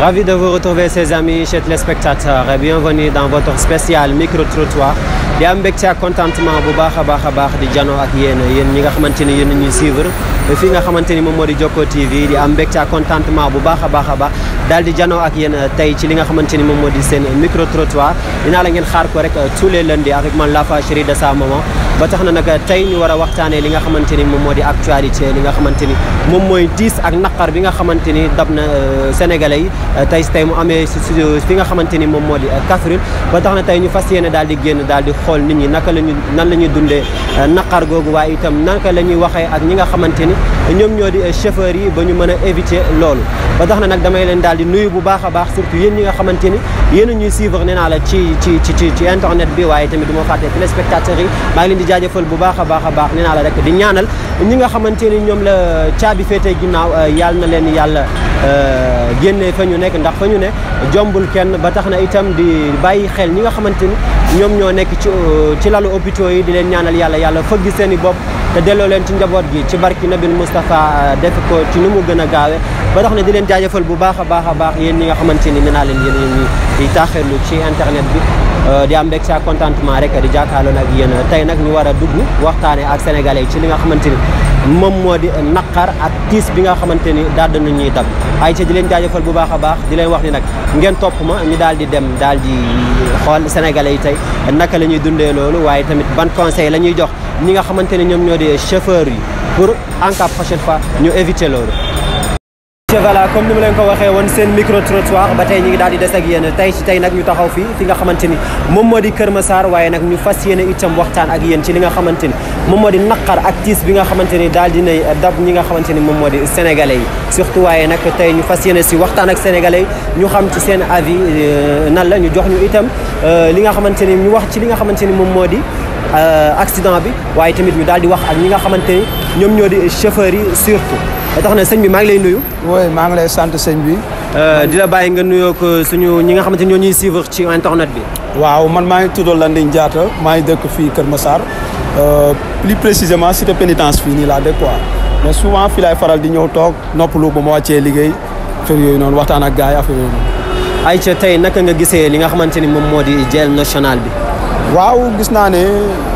Ravi de vous retrouver, ses amis, chers téléspectateurs. Bienvenue dans votre spécial micro-trottoir. di am mbégte ak contentement bu baax a baax a baax di janoo ak yéen yéen ñi nga xamante ni yéen ñuy suivre fii nga xamante ni moom moo di Jokko TV di am mbégte ak contentement bu baax a baax a baax daal di janoo ak yéen tey ci li nga xamante ni moom moo di seen micro-trottoir dinaa la ngeen xaar ko rek tous les lundis avec man Lafa Chérie de sa maman ba tax na nag tey ñu war a waxtaanee li nga xamante ni moom moo di actualité li nga xamante ni moom mooy diis ak naqar bi nga xamante ni dab na sénégalais yi tey si tey mu amee si fi nga xamante ni moom moo di Kaffrine ba tax na tey ñu fas yéene daal di génn daal di xool nit ñi naka la ñu nan la ñuy dundee naqar googu waaye itam naka la ñuy waxee ak ñi nga xamante ni ñoom ñoo di chauffeurs yi ba ñu mën a éviter loolu ba tax na nag damay leen daal di nuyu bu baax a baax surtout yéen ñi nga xamante ni yéen a ñuy suivre nee naa la ci ci ci ci internet bi waaye tamit du ma fàtte téléspectateurs yi maa ngi leen di jaajëfal bu baax a baax a baax nee naa la rek di ñaanal ñi nga xamante ni ñoom la caabi féetee ginnaaw yàlla na leen yàlla génnee fa ñu nekk ndax fa ñu ne jombul kenn ba tax na itam di bàyyi xel ñi nga xamante ni ñoom ñoo nekk ci ci lalu hôpitaux yi di leen ñaanal yàlla yàlla fëgg seen i bopp te delloo leen ci njaboot gi ci barki nabil Moustapha def ko ci nu mu gën a gaawe ba tax na di leen jaajëfal bu baax a baax a baax yéen ñi nga xamante ni nee naa leen yéen ñi di taaxirlu ci internet bi di am mbégte ak contentement rek di jàkkaarloo ak yéen tey nag ñu war a dugg waxtaane ak sénégalais ci li nga xamante ni moom moo di naqar ak tiis bi nga xamante ni daal di ñuy dab ay ca di leen jaajëfal bu baax a baax di leen wax ni nag ngeen topp ma ñu daal di dem daal di xool sénégalais yi tey naka la ñuy dundee loolu waaye tamit ban conseil la ñuy jox ñi nga xamante ni ñoom ñoo di chauffeurs yi pour en cas prochaine fois ñu éviter loolu voilà comme ni ma leen ko waxee woon seen micro trottoir ba tey ñu ngi daal di des ak yéen tey ci tey nag ñu taxaw fii fi nga xamante ni moom moo di Kër Massar waaye nag ñu fas yéene itam waxtaan ak yéen ci li nga xamante ni moom moo di naqar ak tiis bi nga xamante ni daal dinay dab ñi nga xamante ni moom moo di sénégalais yi surtout waaye nag tey ñu fas yéene si waxtaan ak sénégalais yi ñu xam ci seen avis nan la ñu jox ñu itam li nga xamante ni ñu wax ci li nga xamante ni moom moo di accident bi waaye tamit ñu daal di wax ak ñi nga xamante ni ñoom ñoo di chauffeurs yi surtout ba tax na sëñ bi maa ngi lay nuyu. oui maa ngi lay sant sëñ bi. di la bàyyi nga nuyoo ko suñu ñi nga xamante ni ñoo ñuy suivre ci internet bi. waaw man maa ngi tudd Landing Diatta maa ngi dëkk fii Kër Massar plus précisément cité pénitence fii nii laa dëkk quoi mais souvent fii laay faral di ñëw toog noppalu ba ma wàccee liggéey affaire yooyu noonu waxtaan ak gars yi affaire yooyu noonu. Aïcha tey naka nga gisee li nga xamante ni moom moo di jël national bi. waaw gis naa ne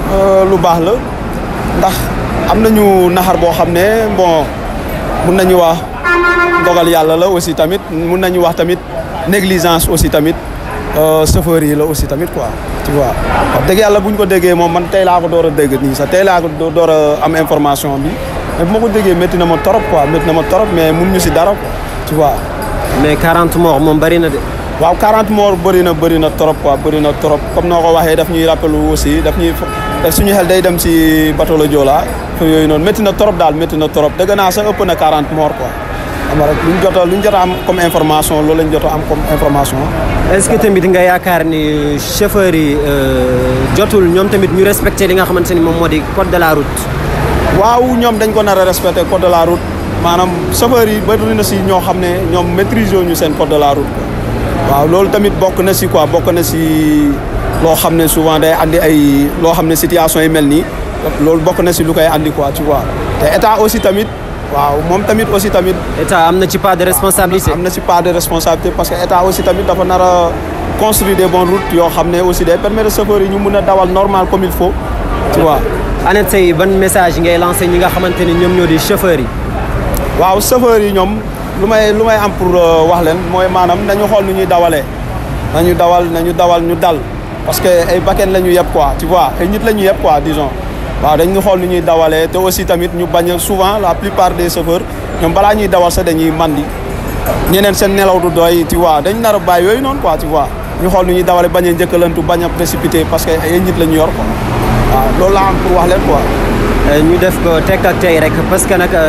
lu baax la ndax am nañu naxar boo xam ne bon. mun nañu wax dogal yàlla la aussi tamit mun nañu wax tamit négligence aussi tamit chauffeur yi la aussi tamit quoi tu vois wax dëgg yàlla bu ñu ko déggee moom man tey laa ko door a dégg nii sax tey laa ko door a am information bi mais bu ma ko déggee métti na ma torop quoi métti na ma torop mais mun ñu si dara quoi tu vois. mais 40 morts moom bëri na de. waaw 40 morts bëri na bëri na trop quoi bëri na trop comme noo ko waxee daf ñuy rappelu aussi daf ñuy daf suñu xel day dem si bateau la Joola yooyu noonu métti na trop daal métti na trop dëgg naa sax ëpp na 40 morts quoi xam nga rek luñ jot a luñ jot a am comme information loolu lañ jot a am comme information. est-ce que tamit nga yaakaar ni chauffeurs yi jotul ñoom tamit ñu respecté li nga xamante ni moom moo di code de la route. waaw ñoom dañ ko nar a respecté code de la route maanaam chauffeurs yi bëri na si ñoo xam ne ñoom maîtriser ñu seen code de la route waaw loolu tamit bokk na si quoi bokk na si loo xam ne souvent day andi ay loo xam ne situation yi mel nii loolu bokk na si lu koy andi quoi tu vois te état aussi tamit waaw moom tamit aussi tamit. état am na ci part de responsabilité. am na ci part de responsabilité parce que état aussi tamit dafa nar a construire des bonnes routes yoo xam ne aussi day permettre chauffeurs yi ñu mun a dawal normal comme il faut tu vois. Anet tey ban message ngay lancé ñi nga xamante ni ñoom ñoo di chauffeurs yi. waaw chauffeurs yi ñoom. lu may lu may am pour wax leen mooy maanaam nañu xool nu ñuy dawalee nañu dawal nañu dawal ñu dal parce que ay bakken la ñu yeb quoi tu vois ay nit la ñu yeb quoi disons waaw dañu xool nu ñuy dawalee te aussi tamit ñu bañ a souvent la plupart des chauffeurs ñoom balaa ñuy dawal sax dañuy mandi ñeneen seen nelaw du doy tu vois dañ nar a bàyyi yooyu noonu quoi tu vois ñu xool nu ñuy dawalee bañ a njëkkalantu bañ a précipité parce que ay nit la ñu yor quoi waaw loolu laa am pour wax leen quoi. ñu def ko tekk ak tey rek parce que nag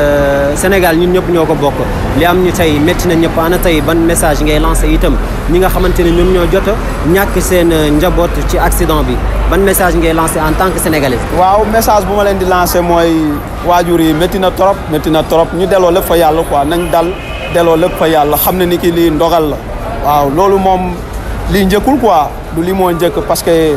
Sénégal ñun ñëpp ñoo ko bokk li am ñu tey métti na ñëpp ana tey ban message ngay lancé itam ñi nga xamante ne ñoom ñoo jot a ñàkk seen njaboot ci accident bi ban message ngay lancé en tant que sénégalais. waaw message bu ma leen di lancé mooy waajur yi métti na trop métti na trop ñu delloo lépp fa yàlla quoi nañ dal delloo lépp fa yàlla xam ne ni ki lii ndogal la waaw loolu moom lii njëkkul quoi du lii moo njëkk parce que.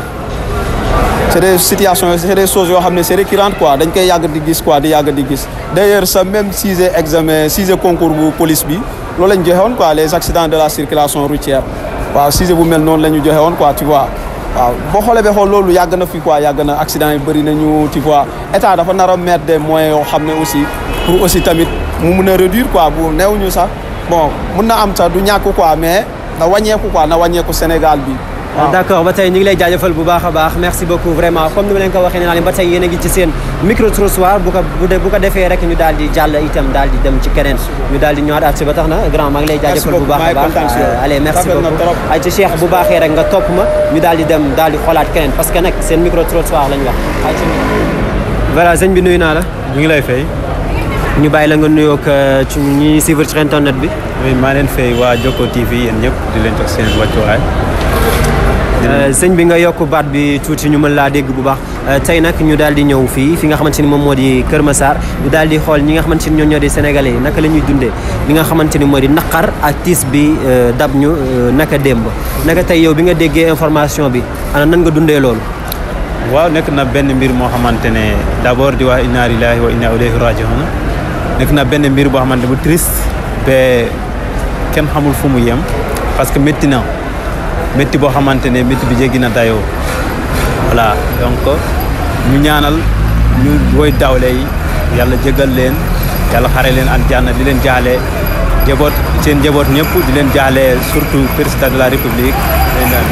c'est des situations c'est des choses yoo xam ne c'est récurrent quoi dañ koy yàgg di gis quoi di yàgg di gis d'ailleurs sa même sixième examen sixième concours bu police bi loolu la ñu joxe woon quoi les accidents de la circulation routière waaw sujet bu mel noonu la ñu joxe woon quoi tu vois waaw boo xoolee ba xool loolu yàgg na fi quoi yàgg na accident yi bëri nañu tu vois état dafa nar a mettre des moyens yoo xam ne aussi pour aussi tamit mu mun a réduire quoi bu néew ñu sax bon mun na am sax du ñàkk quoi mais na wàññeeku quoi na wàññeeku Sénégal bi waaw d' accord ba tey ñu ngi lay jaajëfal bu baax a baax merci beaucoup vraiment comme ni ma leen ko waxee ne naa leen ba tey yéen a ngi ci seen micro trottoir bu ko bu ko defee rek ñu daal di jàll itam daal di dem ci keneen ñu daal di ñëwaat at si ba tax na grand maa ngi lay jaajëfal bu baax a baax allez merci beaucoup ay ci Cheikh bu baaxee rek nga topp ma ñu daal di dem daal di xoolaat keneen parce que nag seen micro trottoir lañ wax ay ci voilà sëñ bi nuyu naa la ñu ngi lay fay ñu bàyyi la nga nuyoo ak ci ñi suivre ci internet bi oui maa leen fay waa Jokko TV yéen ñëpp di leen jox seen wàccuwaay sëñ bi nga yokk baat bi tuuti ñu mën laa dégg bu baax tey nag ñu daal di ñëw fii fi nga xamante ni moom moo di Kër Massar ñu daal di xool ñi nga xamante ni ñoo ñoo di sénégalais yi naka la ñuy dundee li nga xamante ni moo di naqar ak tiis bi dab ñu naka démb naka tey yow bi nga déggee information bi ana nan nga dundee loolu waaw nekk na benn mbir moo xamante ne d' abord di wax inna lillahi wa inna ilayhi rajiun nekk na benn mbir boo xamante bu triste ba kenn xamul fu mu yem parce que métti na métti boo xamante ne métti bi jéggi na dayoo voilà donc ñu ñaanal ñu woy dawle yi yàlla jégal leen yàlla xare leen ak jànn di leen jaale njaboot seen njaboot ñëpp di leen jaale surtout président de la république leen daal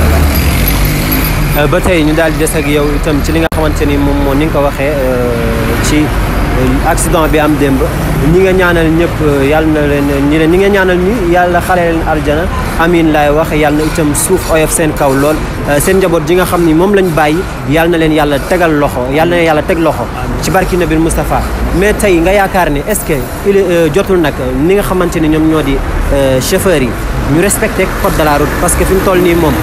ba tey ñu daal di des ak yow itam ci li nga xamante ni moom moo ni nga ko waxee ci accident bi am démb ñi nga ñaanal ñëpp yàlla na leen ñi ñi nga ñaanal ñi yàlla xale leen aljana amin laay wax yàlla na itam suuf oyof seen kaw lool seen njaboot ji nga xam ni moom lañ bàyyi yàlla na leen yàlla tegal loxo yàlla na yàlla teg loxo ci barki nabil Moustapha mais tey nga yaakaar ne est-ce que il jotul nag ni nga xamante ni ñoom ñoo di chauffeurs yi ñu respecté code de la route parce que fi mu toll nii moom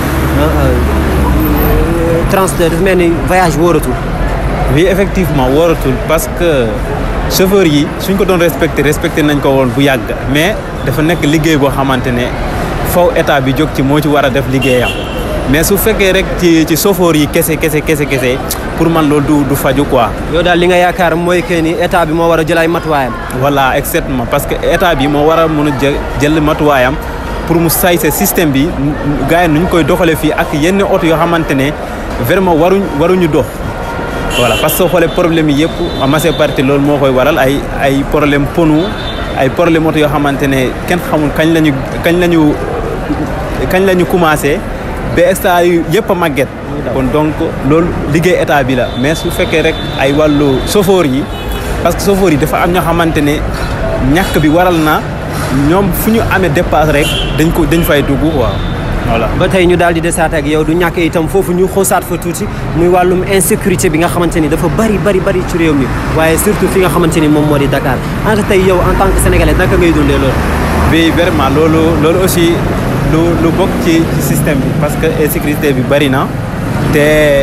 transport dafa mel ni voyage wóoratul oui effectivement wóoratul parce que chauffeur yi suñ ko doon respecté respecté nañ ko woon bu yàgg mais dafa nekk liggéey boo xamante ne faw état bi jóg ci moo ci war a def liggéeyam mais su fekkee rek ci ci chauffeur yi kese kese kese kese pour man loolu du du faju quoi. yow daal li nga yaakaar mooy que ni état bi moo war a jël ay matuwaayam. voilà exactement parce que état bi moo war a mun a jël jël matuwaayam pour mu say sa système bi gars yi nu ñu koy doxalee fii ak yenn oto yoo xamante ne vraiment waruñ waruñu dox. voilà parce que soo xoolee problème yi yëpp en majeure partie loolu moo koy waral ay ay problème ponu ay problème oto yoo xamante ne kenn xamul kañ lañu kañ lañu kañ la ñu commencé ba extra yu yëpp a màgget kon donc loolu liggéey état bi la mais su fekkee rek ay wàllu chauffeur yi parce que chauffeur yi dafa am ñoo xamante ne ñàkk bi waral na ñoom fu ñu amee dépasse rek dañ ko dañ fay dugg quoi voilà ba tey ñu daal di desaat ak yow du ñàkk itam foofu ñu xoosaat fa tuuti muy wàllum insécurité bi nga xamante ni dafa bari bari bari ci réew mi waaye surtout fi nga xamante ni moom moo di Dakar entre tey yow en tant que sénégalais naka ngay dundee loolu. bi vraiment loolu loolu aussi lu lu bokk ci ci système bi parce que insécurité bi bari na te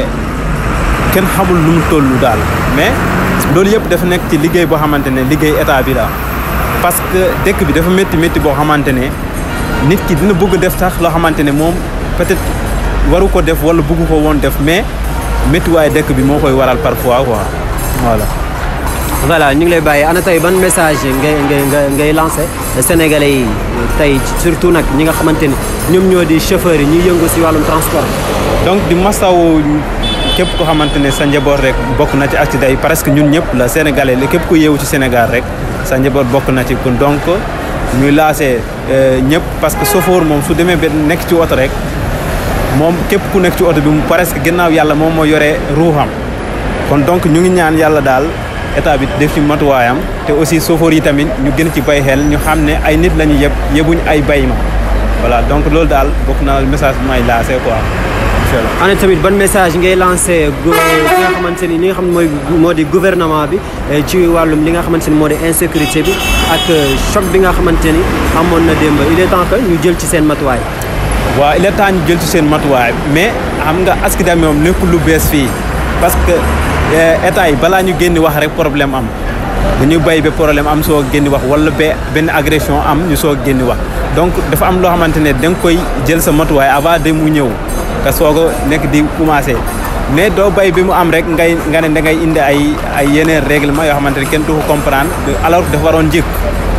kenn xamul lu mu toll daal mais loolu yëpp dafa nekk ci liggéey boo xamante ne liggéey état bi la parce que dëkk bi dafa métti métti boo xamante ne. nit ki dina bëgg def sax loo xamante ne moom peut-être waru ko def wala bëgg ko woon def mais méttiwaay dëkk bi moo koy waral parfois quoi voilà. voilà ñu ngi lay bàyyi ana tey ban message ngay ngay ngay lancé sénégalais yi tey surtout nag ñi nga xamante ni ñoom ñoo di chauffeurs yi ñuy yëngu si wàllum transport. donc di masawu képp ko xamante ne sa njaboot rek bokk na ci accident yi presque ñun ñëpp la sénégalais la képp ku yeewu ci Sénégal rek sa njaboot bokk na ci kon donc. ñuy laasé ñëpp parce que chauffeur moom su demee ba nekk ci oto rek moom képp ku nekk ci oto bi mu presque ginnaaw yàlla moom moo yore ruuxam kon donc ñu ngi ñaan yàlla daal état bi def ci matuwaayam te aussi chauffeur yi tamit ñu gën ci bay xel ñu xam ne ay nit la ñu yëpp yëbuñ ay bay ma voilà donc loolu daal bokk na message bi may laasé quoi incha allah. ana tamit ban message ngay lancé ki nga xamante ni li nga xam ne mooy moo di gouvernement bi ci wàllum li nga xamante ni moo di insécurité bi ak choc bi nga xamante ni amoon na démb il est temps que ñu jël ci seen matuwaay. waaw il est temps ñu jël ci seen matuwaay mais xam nga accident moom nekkul lu bees fii parce que état yi balaa ñu génn wax rek problème am dañuy bay ba problème am soo génn wax wala ba benn agression am ñu soo génn wax donc dafa am loo xamante ne da nga koy jël sa matuwaay avant de mu ñëw nga soog a nekk di commencé mais doo bay bi mu am rek ngay nga ne da ngay indi ay ay yeneen règlement yoo xamante ne kenn du ko comprendre alors dafa waroon njëkk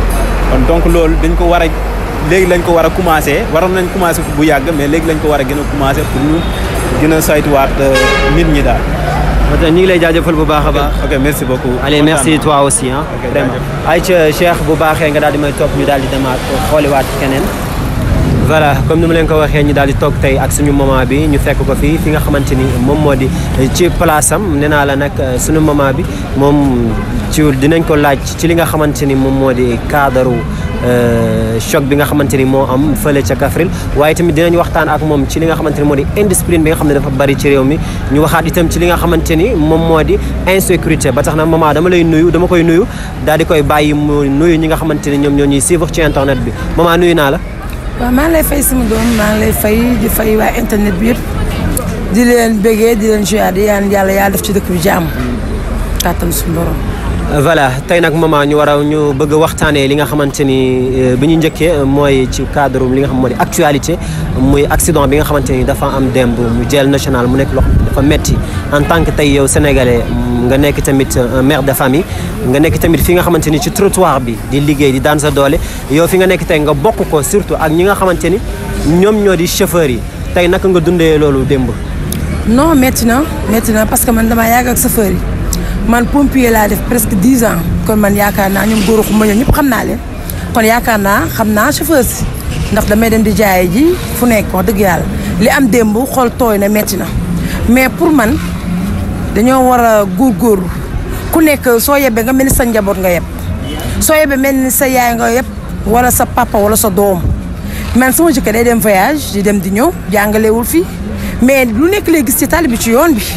kon donc loolu dañ ko war a léegi lañ ko war a commencé waroon nañ commencé bu yàgg mais léegi lañ ko war a gën a commencé pour ñu gën a saytuwaat nit ñi daal. ñu ngi lay jaajëfal bu baax a baax. ok merci beaucoup. allez merci toi aussi ah. Ok, vraiment jaajëf. ay ca Cheikh bu baaxee nga daal di may topp ñu daal di demaat xooliwaat keneen. voilà comme ni ma leen ko waxee ñu daal di toog tey ak suñu maman bi ñu fekk ko fii fi nga xamante ni moom moo di ci place am nee naa la nag suñu maman bi moom ci dinañ ko laaj ci li nga xamante ni moom moo di cadre choc bi nga xamante ni moo am fële ca Kaffrine waaye tamit dinañ waxtaan ak moom ci li nga xamante ni moo di indiscipline bi nga xam ne dafa bari ci réew mi ñu waxaat itam ci li nga xamante ni moom moo di insécurité ba tax na maman dama lay nuyu dama koy nuyu daal di koy bàyyi mu nuyu ñi nga xamante ni ñoom ñoo ñuy suivre ci internet bi maman nuyu naa la. waaw maa ngi lay fay sama doom maa ngi lay fay di fay waa internet bi yëpp di leen bëggee di leen joyà di yaan yàlla yàlla def ci dëkk bi jàmm kàttan suñu borom. voilà tey nag maman ñu war a ñu bëgg a waxtaanee li nga xamante ni bi ñu njëkkee mooy ci cadre li nga xam moo di actualité muy accident bi nga xamante ni dafa am démb mu jël national mu nekk loo xam ne dafa metti en tant que tey yow sénégalais nga nekk tamit un mère de famille nga nekk tamit fi nga xamante ni ci trottoir bi di liggéey di daan sa doole yow fi nga nekk tey nga bokk ko surtout ak ñi nga xamante ni ñoom ñoo di chauffeurs yi tey naka nga dundee loolu démb. non métti na métti na parce que man damaa yàgg ak chauffeur yi man pompier laa def presque dix ans kon man yaakaar naa ñoom góor xuma ñoom ñëpp xam naa leen kon yaakaar naa xam naa chauffeur si ndax damay dem di jaaye ji fu nekk wax dëgg yàlla li am démb xool tooy na métti na mais pour man dañoo war a góorgóorlu ku nekk soo yebbee nga mel ni sa njaboot nga yeb soo yebbee mel ni sa yaay nga yeb wala sa papa wala sa doom man sama jëkkër day dem voyage di dem di ñëw jàngalewul fii mais lu nekk lay gis ci tali bi ci yoon bi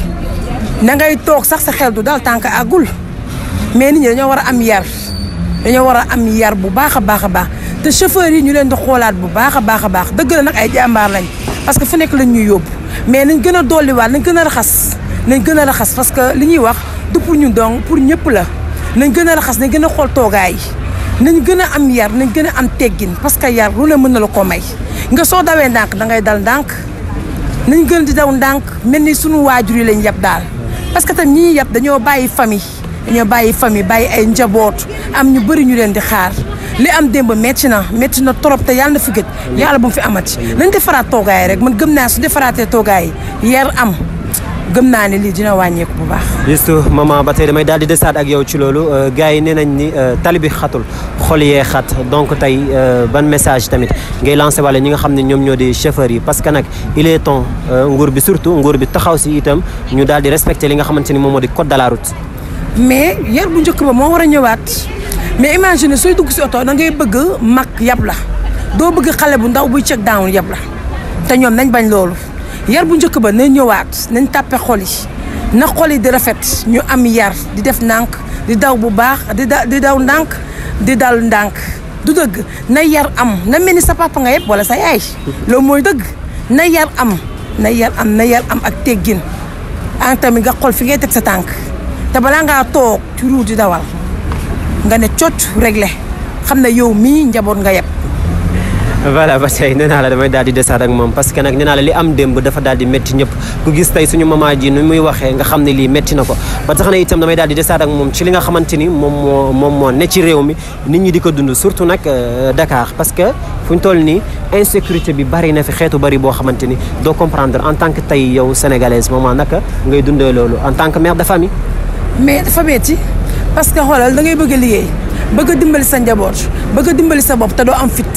na ngay toog sax sa xel du dal tànk àggul mais nit ñi dañoo war a am yar dañoo war a am yar bu baax a baax a baax te chauffeur yi ñu leen di xoolaat bu baax a baax a baax dëgg la nag ay jàmbaar lañ parce que fu nekk lañ ñuy yóbbu mais nañ gën a dolliwaat nañ gën a raxas nañ gën a raxas parce que li ñuy wax du pour ñun donc pour ñëpp la nañ gën a raxas nañ gën a xool toogaay yi nañ gën a am yar nañ gën a am teggin parce que yar lu ne mën na la ko may nga soo dawee ndànk da ngay dal ndànk nañ gën di daw ndànk mel ni sunu waajur yi lañ yab daal parce que tam ñi ñuy yab dañoo bàyyi famille dañoo bàyyi famille bàyyi ay njaboot am ñu bëri ñu leen di xaar li am démb métti na métti na trop te yàlla na fi gëj yàlla bu mu fi amati nañ defaraat toogaay rek man gëm naa su defaraatee toogaay yar am gëm naa ne lii dina wàññeeku bu baax. juste maman ba tey damay daal di desaat ak yow ci loolu gars yi nee nañ ni tali bi xatul xol yee xat donc tey ban message tamit ngay lancé wala ñi nga xam ne ñoom ñoo di chauffeurs yi parce que nag il est temps nguur bi surtout nguur bi taxaw si itam ñu daal di respecté li nga xamante ni moom moo di code de la route. mais yar bu njëkk ba moo war a ñëwaat mais imagine sooy dugg si oto da ngay bëgg mag yab la doo bëgg xale bu ndaw buy check down yab la te ñoom nañ bañ loolu. yar bu njëkk ba nañ ñëwaat nañ tàppe xol yi na xol yi di rafet ñu am yar di def ndànk di daw bu baax di da di daw ndànk di dal ndànk du dëgg na yar am na mel ni sa papa nga yëpp wala sa yaay loolu mooy dëgg na yar am na yar am na yar am ak teggin en tamit nga xol fi ngay teg sa tànk te balaa ngaa toog ci route di dawal nga ne cocc réglé xam ne yow mii njaboot nga yëpp voilà ba tey nee naa la damay daal di desaat ak moom parce que nag nee naa la li am démb dafa daal di métti ñëpp ku gis tey suñu maman ji nu muy waxee nga xam ne lii métti na ko ba tax na itam damay daal di desaat ak moom ci li nga xamante ni moom moo moom moo ne ci réew mi nit ñi di ko dund surtout nag Dakar parce que fu ñu toll nii insécurité bi bari na fi xeetu bari boo xamante ni doo comprendre en tant que tey yow sénégalaise maman naka ngay dundee loolu en tant que mère de famille. mais dafa metti parce que xoolal da ngay bëgg a liggéey bëgg a dimbali sa njaboot bëgg a dimbali sa bopp te doo am fit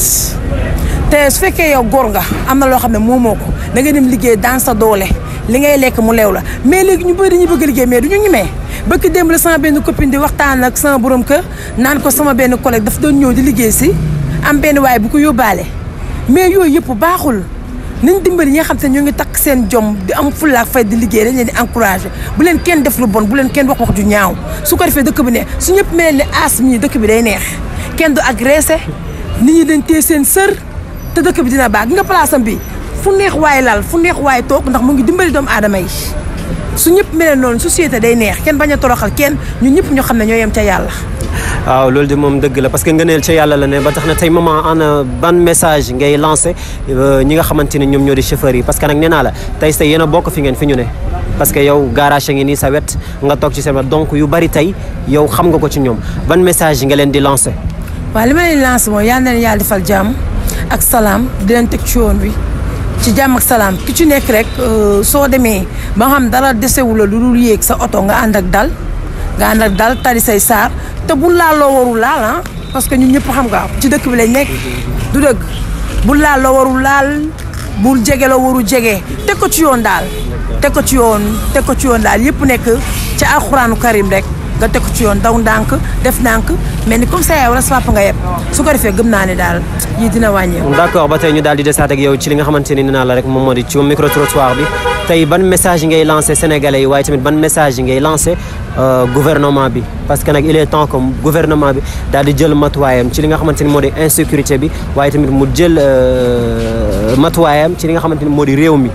te su fekkee yow góor nga am na loo xam ne moomoo ko da ngay dem liggéey dans sa doole li ngay lekk mu leew la mais léegi ñu bëri dañuy bëgg a liggéey mais du ñu ñemee bëgg démb la sama benn copine di waxtaan ak sama borom kër naan ko sama benn collègue daf doon ñëw di liggéey si am benn waay bu ko yóbbaale mais yooyu yëpp baaxul nañ dimbali ñi nga xam te ñu ngi takk seen jom di am fulla ak fay di liggéey dañ leen di encouragé bu leen kenn def lu bon bu leen kenn wax wax ju ñaaw su ko defee dëkk bi ne su ñëpp mel ne aas mii dëkk bi day neex kenn du agressé nit ñi dañ téye seen sër te dëkk bi dina baax gi nga place am bi fu neex waay lal fu neex waay toog ndax mu ngi dimbali doomu aadama yi su ñëpp mel noonu société day neex kenn bañ a toroxal kenn ñun ñëpp ñoo xam ne ñoo yem ca yàlla waaw loolu de moom dëgg la parce que ngëneel ca yàlla la ne ba tax na tey maman ana ban message ngay lancé ñi nga xamante ne ñoom ñoo di chauffeurs yi parce que nag nee naa la tey say yéen a bokk fi ngeen fi ñu ne parce que yow garage ngi nii sa wet nga toog ci seen wet donc yu bari tey yow xam nga ko ci ñoom ban message nga leen di lancé waaw li ma leen lancé mooy yal na leen yàlla defal jàmm ak salaam di leen teg ci yoon wi ci jàmm ak salaam ki ci nekk rek soo demee ba nga xam dara desewu la lu dul yéeg sa oto nga ànd ak dal nga ànd ak dal tari say saar te bu laal loo warul laal ah parce que ñun ñëpp xam nga ci dëkk bi lañ nekk du dëgg bu laal loo warul laal bul jege loo warul jege teg ko ci yoon daal teg ko ci yoon teg ko ci yoon daal yëpp nekk ci alxuraanu karim rek nga teg ko ci yoon daw ndànk def ndànk mais ni comme ça yow wala sa papa nga yeb su ko defee gëm naa ne daal yii dina wàññeeku. d'accord ba tey ñu daal di desaat ak yow ci li nga xamante ni nee naa la rek moom moo di ci micro trottoir bi tey ban message ngay lancé sénégalais yi waaye tamit ban message ngay lancé gouvernement bi parce que nag il est temps que gouvernement bi daal di jël matuwaayam ci li nga xamante ni moo di insécurité bi waaye tamit mu jël matuwaayam ci li nga xamante ni moo di réew mi.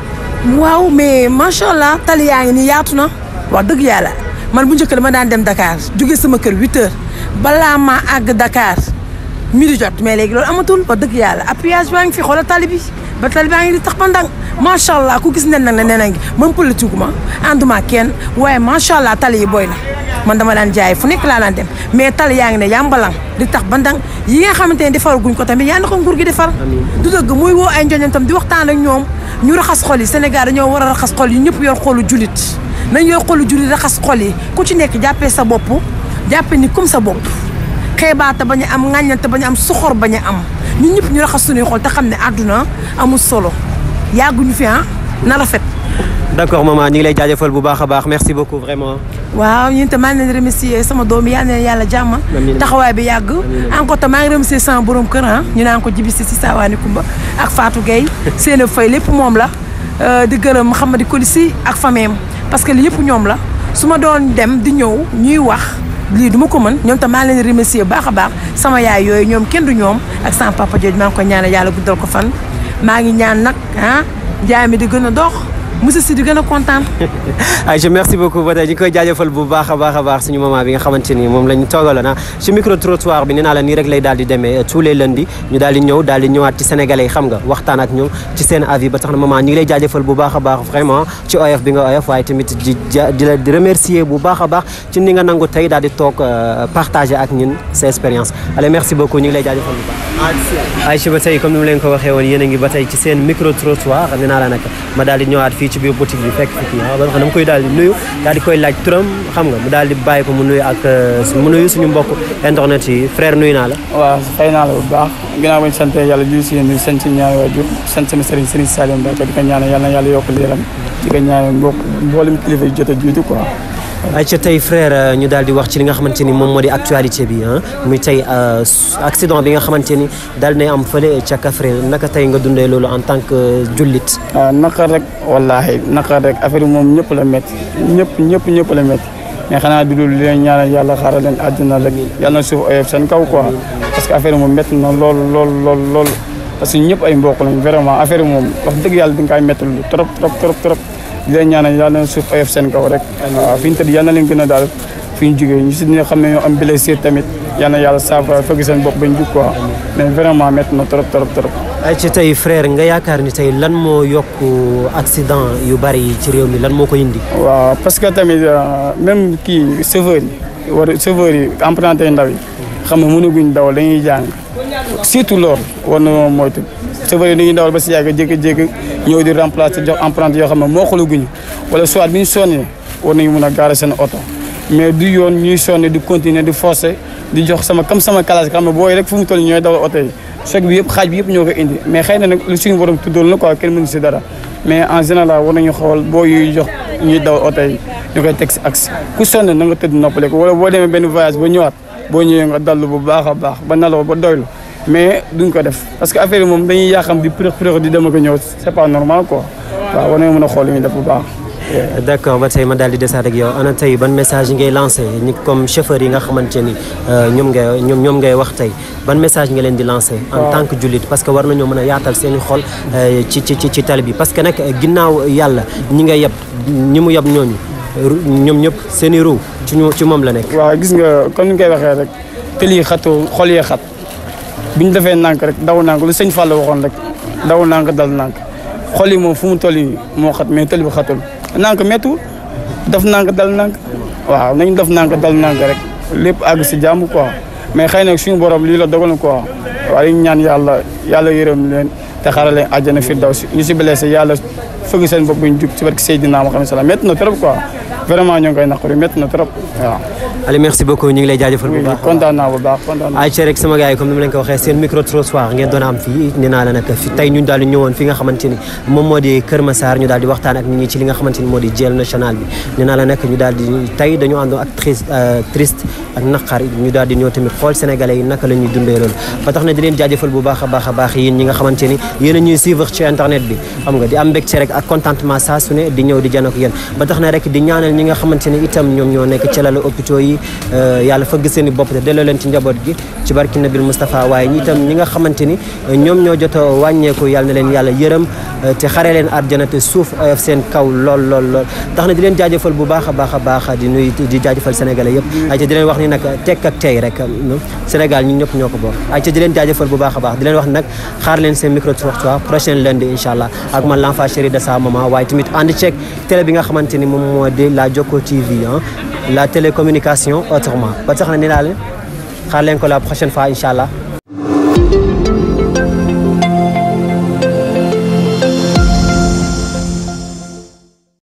waaw mais macha allah tali yaa ngi nii yaatu na wax dëgg yàlla man bu njëkk dama daan dem Dakar jóge sama kër 8 heures balaa maa àgg Dakar midi jot mais léegi loolu amatul wax dëgg yàlla appuyage baa ngi fi xoolal tali bi ba tali baa ngi di tax ba ndànk macha allah ku gis nen nag ne nee na ngi man politique ma ànduma kenn waaye macha allah tali yi booy na man dama daan jaay fu nekk laa daan dem mais tali yaa ngi ne yàmbalang di tax ba ndànk yi nga xamante ne defar guñ ko tamit yaa na ko nguur gi defar du dëgg muy woo ay njoñam tam di waxtaan ak ñoom ñu raxas xol yi Sénégal dañoo war a raxas xol yi ñëpp yor xolu julit nañ yor xolu julit raxas xol yi ku ci nekk jàppee sa bopp jàppee ni comme sa bopp xeebaate bañ a am ŋàññante bañ a am soxor bañ a am ñun ñëpp ñu raxas suñuy xol te xam ne àdduna amul solo yàgguñu fi ah na rafet. d'accord maman ñu ngi lay jaajëfal bu baax a baax merci beaucoup vraiment. waaw ñun te maa ngi leen di remercier sama doom yi yal na leen yàlla jàmm. taxawaay bi yàgg. encore te maa ngi remercier sama borom kër ah ñu naan ko jibisi si Saawaani Kumba ak Fatou Gueye seen fay lépp moom la di gërëm Mouhamadou Kolissi ak fameem parce que li yëpp ñoom la su ma doon dem di ñëw ñuy wax. lii du ma ko mën ñoom tam maa leen remercier bu baax a baax sama yaay yooyu ñoom kenn du ñoom ak sama papa jooju maa ngi ko ñaanal yàlla guddal ko fan maa ngi ñaan nag ah jaay mi di gën a dox monsieur si di gën a kontaan. Aïcha merci beaucoup ba tey ñu koy jaajëfal bu baax a baax a baax suñu maman bi nga xamante ni moom la ñu toogaloon ah ci micro trottoir bi nee naa la nii rek lay daal di demee tous les lundis ñu daal di ñëw daal di ñëwaat ci sénégalais yi xam nga waxtaan ak ñoom ci seen avis ba tax na maman ñu ngi lay jaajëfal bu baax a baax vraiment ci oyof bi nga oyof waaye tamit di di la di remercier bu baax a baax ci ni nga nangu tey daal di toog partager ak ñun sa expérience allez merci beaucoup ñu ngi lay jaajëfal bu baax. Aïcha ba tey comme ni mu leen ko waxee woon yéen a ngi ba tey ci seen micro trottoir nee naa la nag ma daal di ñëwaat fii ci biir boutique bi fekk fi kii ah ba nga xam dama koy daal di nuyu daal di koy laaj turam xam nga mu daal di bàyyi ko mu nuyu ak mu nuyu suñu mbokk internet yi frère nuyu naa la. waaw fay naa la bu baax ginnaaw bañ sant yàlla julli si yéen di sant si ñaari waajur sant sama sëriñ sëriñ Salim Mbacke di ko ñaanal yàlla na yàlla yokk leeram di ko ñaanal mbokk mboolem kilifa yi jot a jiitu quoi. ayca tey frère ñu daal di wax ci li nga xamante ni moom moo di actualité bi ah muy tey accident bi nga xamante ni daal nay am fële ca Kaffrine naka tey nga dundee loolu en tant que jullit. waaw naqar rek wallaahi naqar rek affaire yi moom ñëpp la métti ñëpp ñëpp ñëpp la métti mais xanaa du dul leen ñaanal yàlla xaaral leen àddina rek yàlla na suuf oyof seen kaw quoi parce que affaire yi moom métti na lool lool lool lool parce que ñëpp ay mbokk lañ vraiment affaire yi moom wax dëgg yàlla di nga koy métti lu trop trop trop trop. di leen ñaanal yàlla na suuf oyof seen kaw rek waaw fi ñu tëdd yàlla na leen gën a daal fi ñu jógee ñu si ñi nga xam ne ñoo am blessure tamit yàlla na yàlla saafara fëgg seen bopp bañ jug quoi mais vraiment métti na trop trop trop. ay ci tey frère nga yaakaar ni tey lan moo yokk accident yu bari yi ci réew mi lan moo ko indi. waaw parce que tamit même kii chauffeur yi war chauffeur yi emprunté ndaw yi xam nga mënaguñ dawal dañuy jàng surtout loolu war na moom moytu chauffeur yi dañuy dawal ba si yàgg jékki-jékki ñëw di remplacer jox emprunté yoo xam ne moo xulaguñu wala soit bi ñu sonnee war nañu mun a garer seen oto mais du yoon ñuy sonné di continuer di forcer di jox sama comme sama classe xam ne booy rek fu mu toll ñooy dawal oto yi choc bi yëpp xaaj bi yëpp ñoo ko indi mais xëy na nag lu suñu borom tuddoon la quoi kenn mënu si dara mais en général war nañu xool boo yuy jox ñuy dawal oto yi ñu koy teg si axe ku sonn na nga tëdd noppale ko wala boo demee benn voyage ba ñëwaat boo ñëwee nga dallu bu baax a baax ba nalaw ba doylu mais duñ ko def parce que affaire yi moom dañuy yàqam di përëx përëx di dem ak ñëw c'est pas normal quoi waaw war nañu mën a xool li ñuy def bu baax. d'accord ba tey ma daal di desaat ak yow ana tey ban message ngay lancé ñi comme chauffeur yi nga xamante ni ñoom ngay ñoom ñoom ngay wax tey ban message nga leen di lancé. en tant que jullit parce que war nañoo mën a yaatal seen i xol ci ci ci tali bi parce que nag ginnaaw yàlla ñi nga yeb ñi mu yeb ñooñu ñoom ñëpp seen i ruu ci ñu ci moom la nekk. waaw gis nga comme ni nga koy waxee rek tëli xatu xol yee xat bi ñu defee nànk rek daw nànk lu sëñ Fall waxoon rek daw nànk dal nànk xol yi moom fu mu toll yi moo xat mais tëli bi xatul nànk méttu def nànk dal nànk waaw nañ def nànk dal nànk rek lépp àgg si jàmm quoi mais xëy na suñu borom lii la dogal na quoi waaye ñu ñaan yàlla yàlla yërëm leen te xaaral leen àjjana firdawsi ñu si blessé yàlla fëgg seen bopp bu ñu jug ci barke Seydina Muhammad sallam métti na trop quoi vraiment ñoo ngi koy naqari métti na trop waaw. Aliou merci beaucoup ñu ngi lay jaajëfal bu baax kontaan naa bu baax kontaan naa. ay ci rek sama gars yi comme ni ma leen ko waxee seen micro trottoir ngeen doon am fii nee naa la nag fi tey ñu daal di ñëwoon fi nga xamante ni moom moo di Kër Massar ñu daal di waxtaan ak nit ñi ci li nga xamante ni moo di jël national bi nee naa la nag ñu daal di tey dañu àndoon ak triste triste ak naqar ñu daal di ñëw tamit xool sénégalais yi naka la ñuy dundee loolu ba tax na di leen jaajëfal bu baax a baax a baax yéen ñi nga xamante ni yéen a ñuy suivre ci internet bi xam nga di am mbégte rek ak contentement saa su ne di ñëw di jano ak yéen ba tax na rek di ñaanal ñi nga xamante ni itam ñoom ñoo nekk ci lalu hôpitaux yi yàlla fëgg seen i bopp te delloo leen ci njaboot gi ci barki nabil Moustapha waaye ñi itam ñi nga xamante ni ñoom ñoo jot a wàññeeku yàlla na leen yàlla yërëm te xare leen àjjana te suuf oyof seen kaw lool lool lool tax na di leen jaajëfal bu baax a baax a baax di nuy di jaajëfal sénégalais yëpp ay ca di leen wax ni nag tekk ak tey rek Sénégal ñun ñëpp ñoo ko bokk ay ca di leen jaajëfal bu baax a baax di leen wax nag xaar leen seen micro trottoir prochaine lundi incha allah ak man l'enfant chéri de sa maman waaye tamit ànd ceeg télé bi nga xamante ni moom moo di la Jokko TV ah la télécommunication autrement ba tax na ni daal xaar leen ko la prochaine fois incha allah